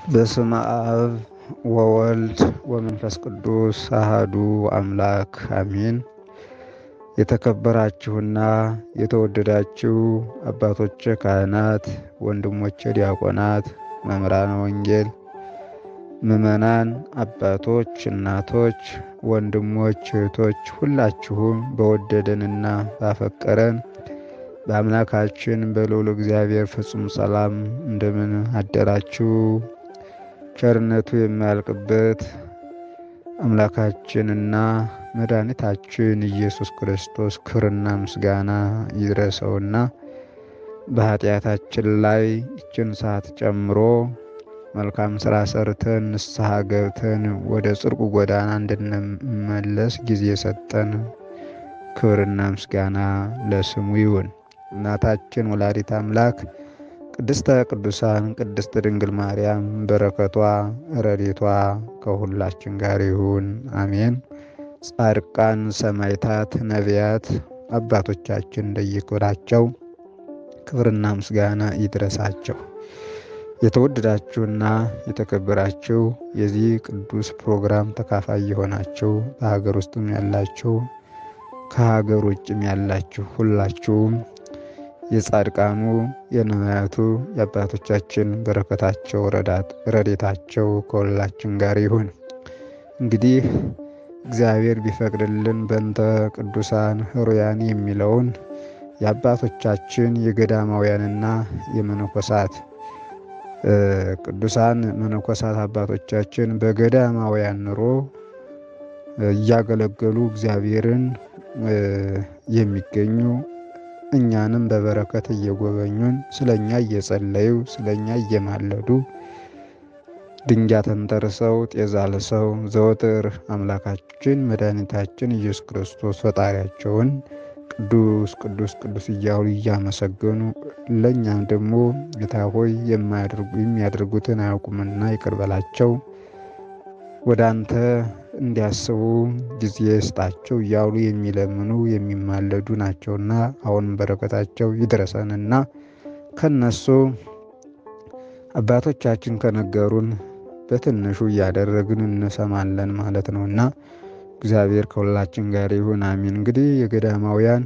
በስመ አብ ወወልድ ወመንፈስ ቅዱስ አሃዱ አምላክ አሜን። የተከበራችሁና የተወደዳችሁ አባቶቼ ካህናት፣ ወንድሞቼ ዲያቆናት፣ መምህራነ ወንጌል፣ ምዕመናን፣ አባቶች፣ እናቶች፣ ወንድሞች፣ እህቶች ሁላችሁም በወደደንና ባፈቀረን በአምላካችን በልዑል እግዚአብሔር ፍጹም ሰላም እንደምን አደራችሁ? ቸርነቱ የማያልቅበት አምላካችንና መድኃኒታችን ኢየሱስ ክርስቶስ ክብርና ምስጋና ይድረሰውና በኃጢአታችን ላይ ይችን ሰዓት ጨምሮ መልካም ስራ ሰርተን ንስሐ ገብተን ወደ ጽድቁ ጎዳና እንድንመለስ ጊዜ ሰጠን። ክብርና ምስጋና ለስሙ ይሁን። እናታችን ወላዲት አምላክ ቅድስተ ቅዱሳን ቅድስት ድንግል ማርያም በረከቷ ረድኤቷ ከሁላችን ጋር ይሁን፣ አሜን። ጻድቃን፣ ሰማዕታት፣ ነቢያት አባቶቻችን እንደየክብራቸው ክብርና ምስጋና ይድረሳቸው። የተወደዳችሁና የተከበራችሁ የዚህ ቅዱስ ፕሮግራም ተካፋይ የሆናችሁ በሀገር ውስጥም ያላችሁ ከሀገር ውጭም ያላችሁ ሁላችሁም የጻድቃኑ የነቢያቱ የአባቶቻችን በረከታቸው ረድኤታቸው ከሁላችን ጋር ይሁን። እንግዲህ እግዚአብሔር ቢፈቅድልን በእንተ ቅዱሳን ሕሩያን የሚለውን የአባቶቻችን የገዳማውያንና የመነኮሳት ቅዱሳን መነኮሳት አባቶቻችን በገዳማውያን ኑሮ እያገለገሉ እግዚአብሔርን የሚገኙ እኛንም በበረከት እየጎበኙን ስለ እኛ እየጸለዩ ስለ እኛ እየማለዱ ድንጋይ ተንተርሰው ጤዛ ልሰው ዘወትር አምላካችን መድኃኒታችን ኢየሱስ ክርስቶስ ፈጣሪያቸውን ቅዱስ ቅዱስ ቅዱስ እያሉ እያመሰገኑ ለእኛም ደግሞ ጌታ ሆይ የሚያደርጉትን አያውቁምና ይቅር በላቸው ወደ አንተ እንዲያስቡ ጊዜ ስጣቸው እያሉ የሚለምኑ የሚማለዱ ናቸውና አሁንም በረከታቸው ይድረሰንና ከነሱ አባቶቻችን ከነገሩን በትንሹ እያደረግን እንሰማለን ማለት ነውና እግዚአብሔር ከሁላችን ጋር ይሁን፣ አሚን። እንግዲህ የገዳማውያን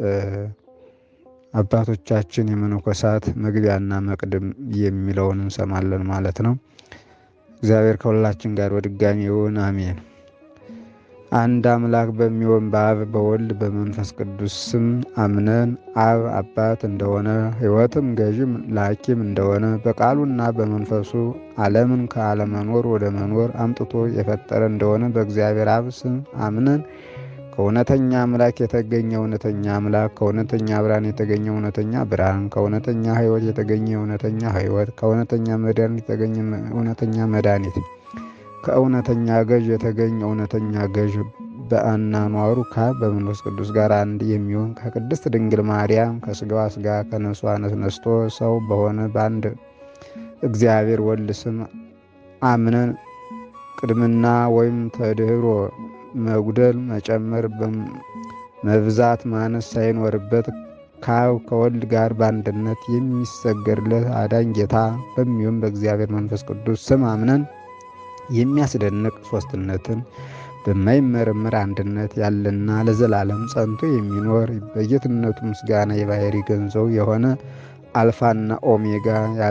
አባቶቻችን የመነኮሳት መግቢያና መቅድም የሚለውን እንሰማለን ማለት ነው። እግዚአብሔር ከሁላችን ጋር በድጋሚ ይሁን፣ አሜን። አንድ አምላክ በሚሆን በአብ በወልድ በመንፈስ ቅዱስ ስም አምነን አብ አባት እንደሆነ ሕይወትም ገዥም ላኪም እንደሆነ በቃሉና በመንፈሱ ዓለምን ከአለመኖር ወደ መኖር አምጥቶ የፈጠረ እንደሆነ በእግዚአብሔር አብ ስም አምነን ከእውነተኛ አምላክ የተገኘ እውነተኛ አምላክ ከእውነተኛ ብርሃን የተገኘ እውነተኛ ብርሃን ከእውነተኛ ሕይወት የተገኘ እውነተኛ ሕይወት ከእውነተኛ መድኃኒት የተገኘ እውነተኛ መድኃኒት ከእውነተኛ ገዥ የተገኘ እውነተኛ ገዥ በአናኗሩ ከአብ በመንፈስ ቅዱስ ጋር አንድ የሚሆን ከቅድስት ድንግል ማርያም ከስጋዋ ስጋ ከነፍሷ ነፍስ ነስቶ ሰው በሆነ በአንድ እግዚአብሔር ወልድ ስም አምነን ቅድምና ወይም ተድህሮ መጉደል መጨመር መብዛት ማነስ ሳይኖርበት ከአብ ከወልድ ጋር በአንድነት የሚሰገድለት አዳኝ ጌታ በሚሆን በእግዚአብሔር መንፈስ ቅዱስ ስም አምነን የሚያስደንቅ ሶስትነትን በማይመረመር አንድነት ያለና ለዘላለም ጸንቶ የሚኖር በጌትነቱ ምስጋና የባህሪ ገንዘው የሆነ አልፋና ኦሜጋ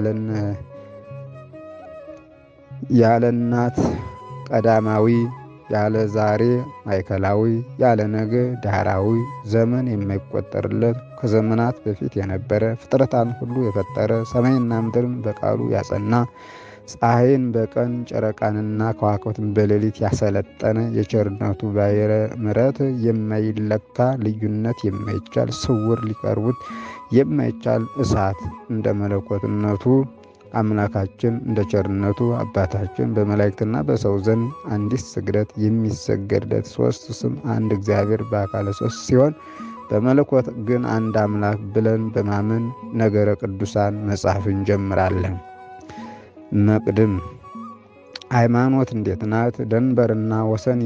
ያለ እናት ቀዳማዊ ያለ ዛሬ ማዕከላዊ ያለ ነገ ዳህራዊ ዘመን የማይቆጠርለት ከዘመናት በፊት የነበረ ፍጥረታን ሁሉ የፈጠረ ሰማይና ምድርን በቃሉ ያጸና ፀሐይን በቀን ጨረቃንና ከዋክብትን በሌሊት ያሰለጠነ የቸርነቱ ባሕረ ምሕረት የማይለካ ልዩነት የማይቻል ስውር ሊቀርቡት የማይቻል እሳት እንደ መለኮትነቱ አምላካችን እንደ ቸርነቱ አባታችን በመላእክትና በሰው ዘንድ አንዲት ስግደት የሚሰገድለት ሶስት ስም አንድ እግዚአብሔር በአካለ ሶስት ሲሆን በመለኮት ግን አንድ አምላክ ብለን በማመን ነገረ ቅዱሳን መጽሐፍ እንጀምራለን። መቅድም ሃይማኖት እንዴት ናት? ደንበርና ወሰን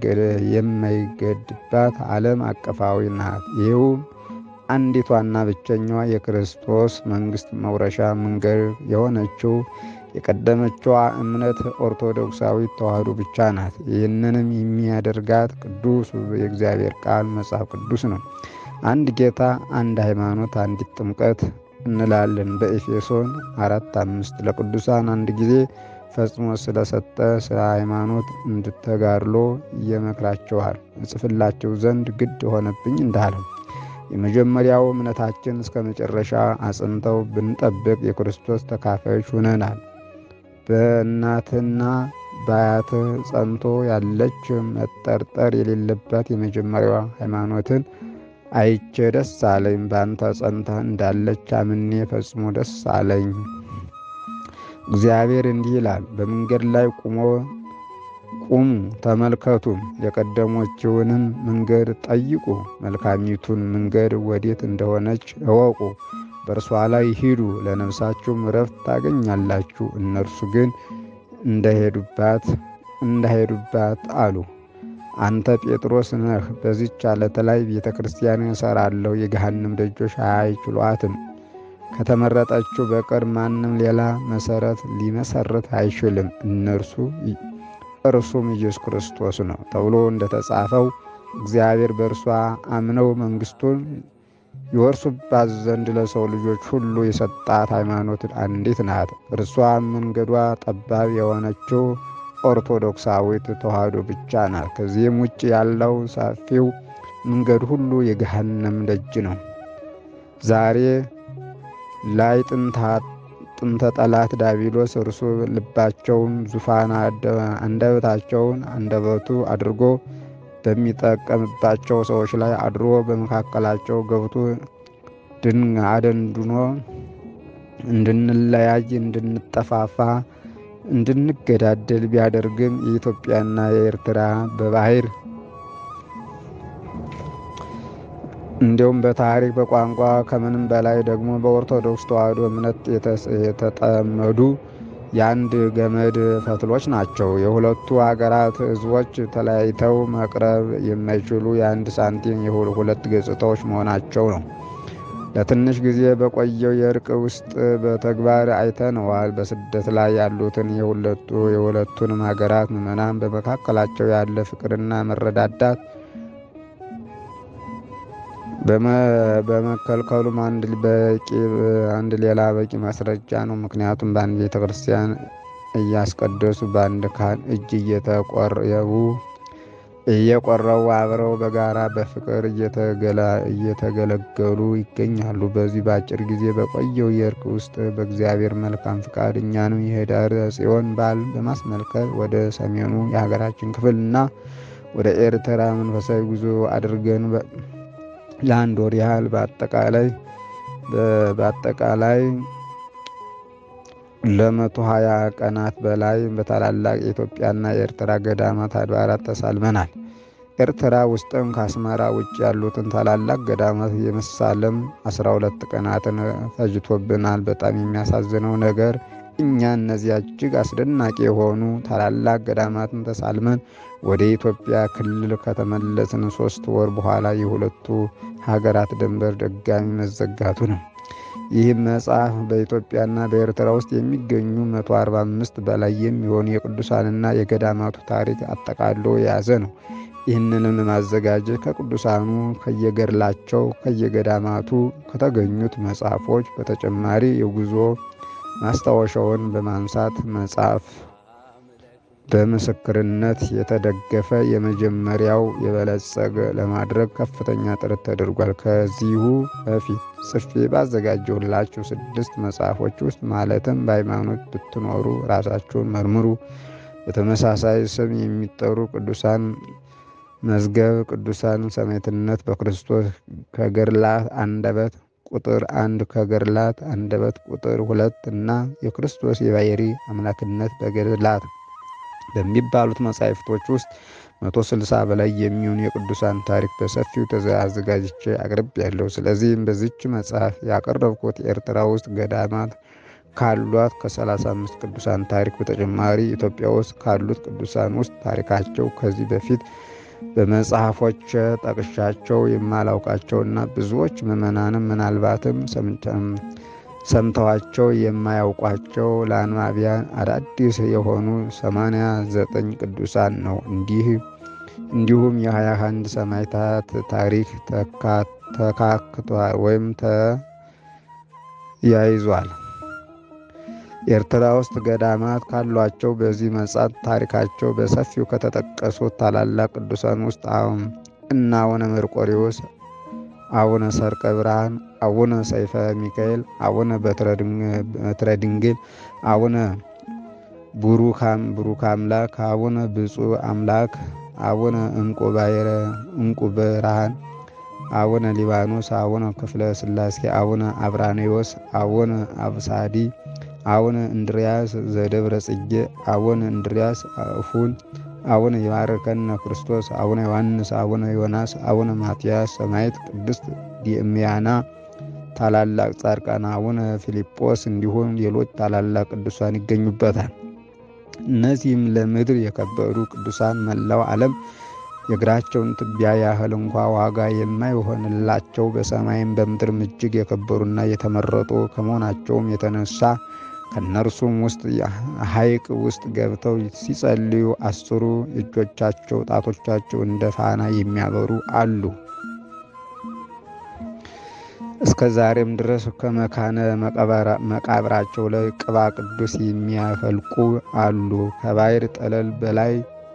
የማይገድባት ዓለም አቀፋዊ ናት። ይኸውም አንዲቷና ብቸኛዋ የክርስቶስ መንግሥት መውረሻ መንገድ የሆነችው የቀደመችዋ እምነት ኦርቶዶክሳዊት ተዋሕዶ ብቻ ናት። ይህንንም የሚያደርጋት ቅዱስ የእግዚአብሔር ቃል መጽሐፍ ቅዱስ ነው። አንድ ጌታ፣ አንድ ሃይማኖት፣ አንዲት ጥምቀት እንላለን በኤፌሶን አራት አምስት ለቅዱሳን አንድ ጊዜ ፈጽሞ ስለሰጠ ስለ ሃይማኖት እንድተጋድሎ እየመክራቸዋል እጽፍላቸው ዘንድ ግድ ሆነብኝ እንዳለው የመጀመሪያው እምነታችን እስከ መጨረሻ አጽንተው ብንጠብቅ የክርስቶስ ተካፋዮች ሁነናል። በእናትና በአያትህ ጸንቶ ያለች መጠርጠር የሌለባት የመጀመሪያዋ ሃይማኖትን አይቼ ደስ አለኝ። በአንተ ጸንተህ እንዳለች አምኔ ፈጽሞ ደስ አለኝ። እግዚአብሔር እንዲህ ይላል፣ በመንገድ ላይ ቁሞ ቁሙ ተመልከቱም፣ የቀደሞችውንም መንገድ ጠይቁ፣ መልካሚቱን መንገድ ወዴት እንደሆነች እወቁ፣ በእርሷ ላይ ሂዱ፣ ለነፍሳችሁም ረፍት ታገኛላችሁ። እነርሱ ግን እንደሄዱባት እንዳሄዱባት አሉ። አንተ ጴጥሮስ ነህ፣ በዚች ዓለት ላይ ቤተ ክርስቲያን እሠራለሁ፣ የገሃነም ደጆች አይችሏትም። ከተመረጠችው በቀር ማንም ሌላ መሠረት ሊመሠረት አይችልም። እነርሱ እርሱም ኢየሱስ ክርስቶስ ነው ተብሎ እንደተጻፈው እግዚአብሔር በእርሷ አምነው መንግሥቱን ይወርሱባት ዘንድ ለሰው ልጆች ሁሉ የሰጣት ሃይማኖት አንዲት ናት። እርሷም መንገዷ ጠባብ የሆነችው ኦርቶዶክሳዊት ተዋሕዶ ብቻ ናት። ከዚህም ውጭ ያለው ሰፊው መንገድ ሁሉ የገሃነም ደጅ ነው። ዛሬ ላይ ጥንተ ጠላት ዳቢሎስ እርሱ ልባቸውን ዙፋን አንደበታቸውን አንደበቱ አድርጎ በሚጠቀምባቸው ሰዎች ላይ አድሮ በመካከላቸው ገብቶ ድን አደንድኖ እንድንለያይ፣ እንድንጠፋፋ፣ እንድንገዳደል ቢያደርግም የኢትዮጵያና የኤርትራ በባህር እንዲሁም በታሪክ በቋንቋ ከምንም በላይ ደግሞ በኦርቶዶክስ ተዋሕዶ እምነት የተጠመዱ የአንድ ገመድ ፈትሎች ናቸው። የሁለቱ አገራት ሕዝቦች ተለያይተው መቅረብ የማይችሉ የአንድ ሳንቲም የሁለት ገጽታዎች መሆናቸው ነው። ለትንሽ ጊዜ በቆየው የእርቅ ውስጥ በተግባር አይተነዋል። በስደት ላይ ያሉትን የሁለቱ የሁለቱንም ሀገራት ምዕመናን በመካከላቸው ያለ ፍቅርና መረዳዳት በመከልከሉም አንድ ሌላ በቂ ማስረጃ ነው። ምክንያቱም በአንድ ቤተ ክርስቲያን እያስቀደሱ በአንድ ካህን እጅ እየተቆረቡ እየቆረቡ አብረው በጋራ በፍቅር እየተገለገሉ ይገኛሉ። በዚህ በአጭር ጊዜ በቆየው የእርቅ ውስጥ በእግዚአብሔር መልካም ፍቃድ እኛንም የኅዳር ጽዮን በዓል በማስመልከት ወደ ሰሜኑ የሀገራችን ክፍል እና ወደ ኤርትራ መንፈሳዊ ጉዞ አድርገን ለአንድ ወር ያህል በአጠቃላይ በአጠቃላይ ለመቶ ሀያ ቀናት በላይ በታላላቅ የኢትዮጵያና የኤርትራ ገዳማት አድባራት ተሳልመናል። ኤርትራ ውስጥም ከአስመራ ውጭ ያሉትን ታላላቅ ገዳማት የመሳለም አስራ ሁለት ቀናትን ፈጅቶብናል። በጣም የሚያሳዝነው ነገር እኛ እነዚያ እጅግ አስደናቂ የሆኑ ታላላቅ ገዳማትን ተሳልመን ወደ ኢትዮጵያ ክልል ከተመለስን ሶስት ወር በኋላ የሁለቱ ሀገራት ድንበር ድጋሚ መዘጋቱ ነው። ይህም መጽሐፍ በኢትዮጵያና በኤርትራ ውስጥ የሚገኙ 145 በላይ የሚሆኑ የቅዱሳንና የገዳማቱ ታሪክ አጠቃሎ የያዘ ነው። ይህንንም ማዘጋጀት ከቅዱሳኑ ከየገድላቸው ከየገዳማቱ ከተገኙት መጽሐፎች በተጨማሪ የጉዞ ማስታወሻውን በማንሳት መጽሐፍ በምስክርነት የተደገፈ የመጀመሪያው የበለጸገ ለማድረግ ከፍተኛ ጥረት ተደርጓል። ከዚሁ በፊት ጽፌ ባዘጋጀሁላችሁ ስድስት መጽሐፎች ውስጥ ማለትም በሃይማኖት ብትኖሩ ራሳችሁን መርምሩ፣ በተመሳሳይ ስም የሚጠሩ ቅዱሳን መዝገብ፣ ቅዱሳን ሰማዕትነት በክርስቶስ ከገድላት አንደበት ቁጥር አንድ ከገድላት አንደበት ቁጥር ሁለት እና የክርስቶስ የባሕሪ አምላክነት በገድላት በሚባሉት መጻሕፍቶች ውስጥ መቶ ስልሳ በላይ የሚሆኑ የቅዱሳን ታሪክ በሰፊው አዘጋጅቼ አቅርቤያለሁ። ስለዚህም በዚች መጽሐፍ ያቀረብኩት ኤርትራ ውስጥ ገዳማት ካሏት ከ35 ቅዱሳን ታሪክ በተጨማሪ ኢትዮጵያ ውስጥ ካሉት ቅዱሳን ውስጥ ታሪካቸው ከዚህ በፊት በመጽሐፎች ጠቅሻቸው የማላውቃቸውና ብዙዎች ምዕመናንም ምናልባትም ሰምተዋቸው የማያውቋቸው ለአንባቢያን አዳዲስ የሆኑ ሰማንያ ዘጠኝ ቅዱሳን ነው። እንዲህ እንዲሁም የሀያ አንድ ሰማዕታት ታሪክ ተካክቷል ወይም ተያይዟል። ኤርትራ ውስጥ ገዳማት ካሏቸው በዚህ መጽሐፍ ታሪካቸው በሰፊው ከተጠቀሱት ታላላቅ ቅዱሳን ውስጥ እና አቡነ መርቆሬዎስ፣ አቡነ ሰርቀ ብርሃን፣ አቡነ ሰይፈ ሚካኤል፣ አቡነ በትረ ድንግል፣ አቡነ ቡሩክ አምላክ፣ አቡነ ብፁዕ አምላክ፣ አቡነ እንቁ ብርሃን፣ አቡነ ሊባኖስ፣ አቡነ ክፍለ ሥላሴ፣ አቡነ አብራኔዎስ፣ አቡነ አብሳዲ አቡነ እንድርያስ ዘደብረ ጽጌ፣ አቡነ እንድርያስ እፉን፣ አቡነ ይባርከነ ክርስቶስ፣ አቡነ ዮሐንስ፣ አቡነ ዮናስ፣ አቡነ ማትያስ ሰማዕት፣ ቅድስት ዲእምያና ታላላቅ ጻድቃን፣ አቡነ ፊልጶስ እንዲሁም ሌሎች ታላላቅ ቅዱሳን ይገኙበታል። እነዚህም ለምድር የከበሩ ቅዱሳን መላው ዓለም የእግራቸውን ትቢያ ያህል እንኳ ዋጋ የማይሆንላቸው በሰማይም በምድርም እጅግ የከበሩና የተመረጡ ከመሆናቸውም የተነሳ ከእነርሱም ውስጥ ሐይቅ ውስጥ ገብተው ሲጸልዩ አስሩ እጆቻቸው ጣቶቻቸው እንደ ፋና የሚያበሩ አሉ። እስከ ዛሬም ድረስ ከመካነ መቃብራቸው ላይ ቅባ ቅዱስ የሚያፈልቁ አሉ። ከባሕር ጠለል በላይ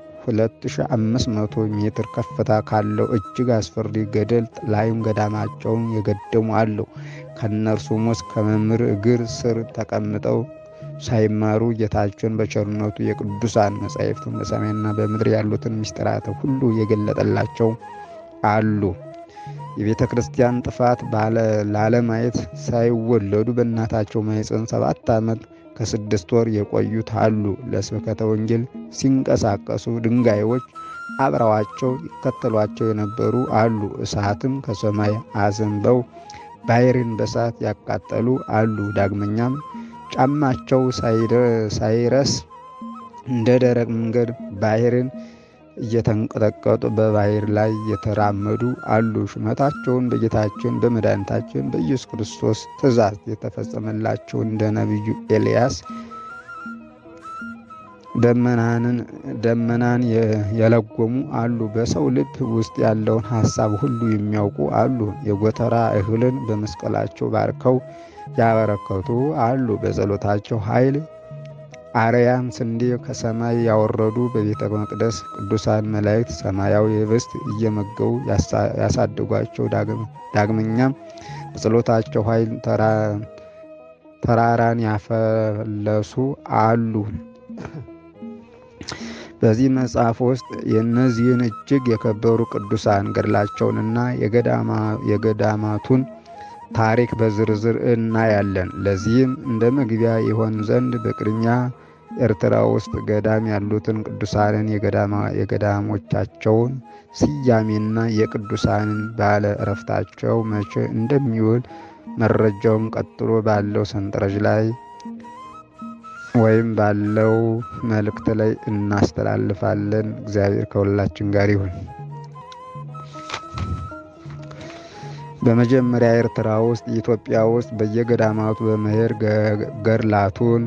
2500 ሜትር ከፍታ ካለው እጅግ አስፈሪ ገደል ላይም ገዳማቸውን የገደሙ አሉ። ከእነርሱም ውስጥ ከመምህር እግር ስር ተቀምጠው ሳይማሩ ጌታቸውን በቸርነቱ የቅዱሳን መጻሕፍትን በሰማይና በምድር ያሉትን ምስጢራት ሁሉ የገለጠላቸው አሉ። የቤተ ክርስቲያን ጥፋት ላለማየት ሳይወለዱ በእናታቸው ማኅፀን ሰባት ዓመት ከስድስት ወር የቆዩት አሉ። ለስብከተ ወንጌል ሲንቀሳቀሱ ድንጋዮች አብረዋቸው ይከተሏቸው የነበሩ አሉ። እሳትም ከሰማይ አዘንበው ባሕርን በእሳት ያቃጠሉ አሉ። ዳግመኛም ጫማቸው ሳይረስ እንደ ደረቅ መንገድ ባሕርን እየተንቀጠቀጡ በባሕር ላይ የተራመዱ አሉ። ሹመታቸውን በጌታችን በመድኃኒታችን በኢየሱስ ክርስቶስ ትእዛዝ የተፈጸመላቸው እንደ ነቢዩ ኤልያስ ደመናን የለጎሙ አሉ። በሰው ልብ ውስጥ ያለውን ሐሳብ ሁሉ የሚያውቁ አሉ። የጎተራ እህልን በመስቀላቸው ባርከው ያበረከቱ አሉ። በጸሎታቸው ኃይል አርያም ስንዴ ከሰማይ ያወረዱ በቤተ መቅደስ ቅዱሳን መላእክት ሰማያዊ ህብስት እየመገቡ ያሳደጓቸው፣ ዳግመኛም በጸሎታቸው ኃይል ተራራን ያፈለሱ አሉ። በዚህ መጽሐፍ ውስጥ የእነዚህን እጅግ የከበሩ ቅዱሳን ገድላቸውንና የገዳማቱን ታሪክ በዝርዝር እናያለን። ለዚህም እንደ መግቢያ ይሆን ዘንድ በቅድሚያ ኤርትራ ውስጥ ገዳም ያሉትን ቅዱሳንን የገዳሞቻቸውን ስያሜና የቅዱሳንን ባለ ዕረፍታቸው መቼ እንደሚውል መረጃውን ቀጥሎ ባለው ሰንጠረዥ ላይ ወይም ባለው መልእክት ላይ እናስተላልፋለን። እግዚአብሔር ከሁላችን ጋር ይሁን። በመጀመሪያ ኤርትራ ውስጥ ኢትዮጵያ ውስጥ በየገዳማቱ በመሄድ ገድላቱን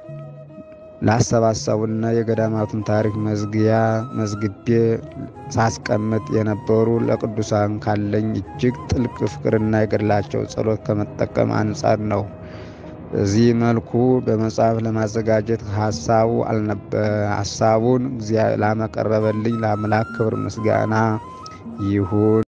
ላሰባሰቡና የገዳማቱን ታሪክ መዝጊያ መዝግቤ ሳስቀምጥ የነበሩ ለቅዱሳን ካለኝ እጅግ ጥልቅ ፍቅርና የገድላቸው ጸሎት ከመጠቀም አንጻር ነው። በዚህ መልኩ በመጽሐፍ ለማዘጋጀት ሀሳቡ ሀሳቡን ላመቀረበልኝ ለአምላክ ክብር ምስጋና ይሁን።